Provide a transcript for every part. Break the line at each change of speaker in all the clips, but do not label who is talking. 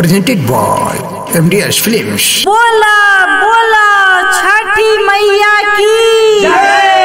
presented by MDS Films.
बोला बोला छठी मैया की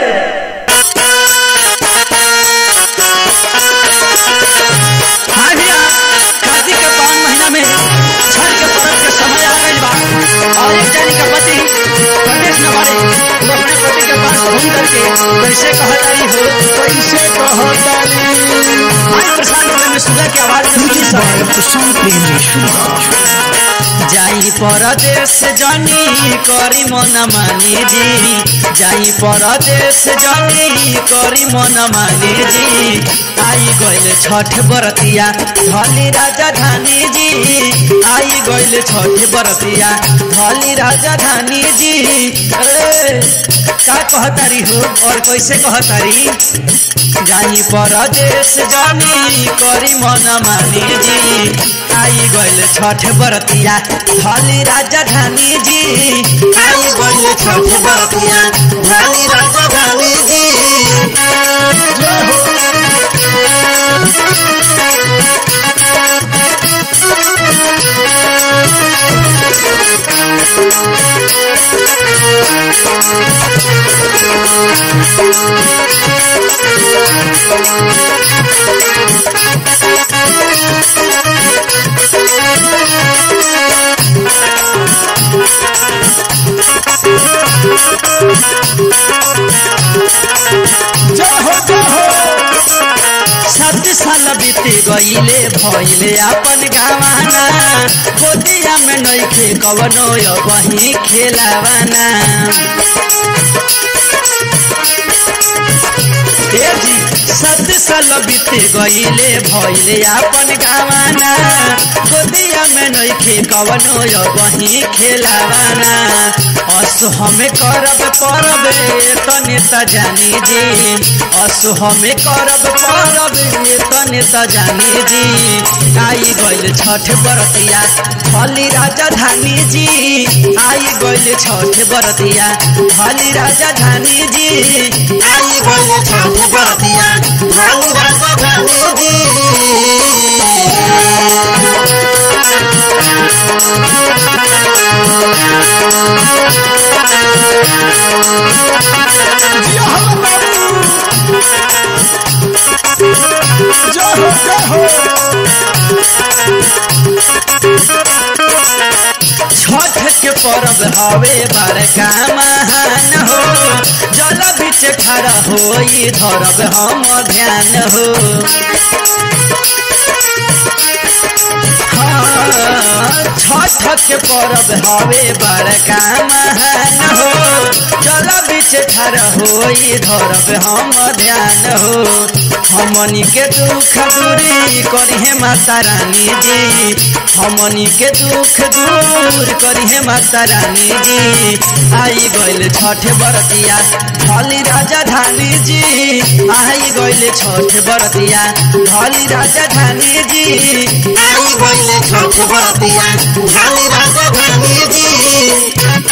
हाँ भैया कार्तिक के पावन महीना में छठ के पर्व के समय आ गइल बा और एक जानी का पति प्रदेश में बारे वो अपने पति के पास घूम करके कैसे कहतारी हो कैसे कहतारी आज प्रसाद वाले में सुधा की आवाज में सुनी सब
प्रशांत प्रेमी
जाई परदेश जानी करी मन मानी जी जाई परदेश जानी करी मन मानी जी आई गइल छठ बरतिया धली राजधानी जी आई गइल छठ बरतिया धली राजधानी जी ए, का कहतारी हो और कैसे कहतारी जाई परदेश जानी करी मन मानी जी आई गइल छठ बरतिया धली राजधानी जी आई गइल छठ बरतिया धली राजधानी जी सात साल बीत गईले भइले अपन गावाना गोदिया में नइखे कवनो वही खेलावाना ए जी सात साल बीत गईले भइले अपन गावाना गोदिया में नइखे कवनो वही खेलावाना असु हमें करब परब तने त जानी जी असु हमें करब परब तने त जानी जी आई गइल छठ बरतिया हली राजधानी जी आई गइल छठ बरतिया हली राजधानी जी आई गइल छठ बरतिया हली राजधानी जी छठ के पर्व हवे बड़का महान हो जल बीच खड़ा हो धरब हम ध्यान हो हाँ, छठ के पर्व हवे बड़का महान हो जल बीच खड़ा हो धरब हम ध्यान हो हमनी के दुख दूरी करिहे माता रानी जी हमनी के दुख दूर करिहे माता रानी जी आई गइल छठ बरतिया ढली राजधानी जी आई गइल छठ बरतिया ढली राजधानी जी आई गइल छठ बरतिया ढली राजधानी जी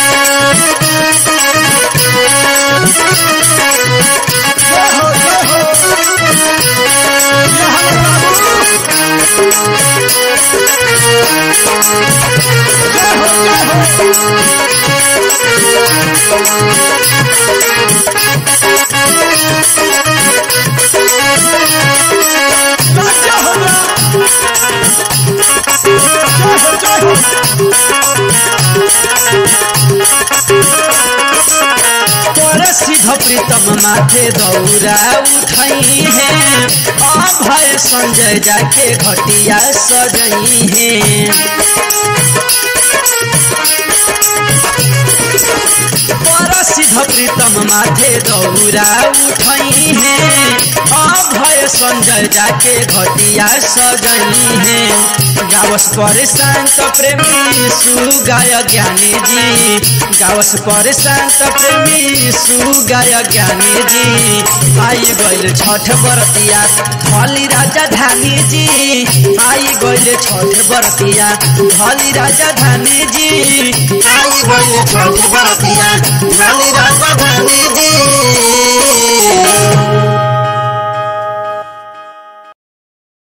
तोरा सिद्ध प्रीतम माथे दौरा उठई है अभय संजय जाके घटिया सजई है तोरा सिद्ध प्रीतम माथे दौरा उठई है अभय संजय जाके घटिया सजई है गावस पर शांत प्रेमी सुगाय ज्ञानी जी गावस पर शांत प्रेमी सुगाय ज्ञानी जी आई गइल छठ बरतिया हली राजधानी जी आई गइल छठ बरतिया हली राजधानी जी आई गइल छठ बरतिया हली राजधानी जी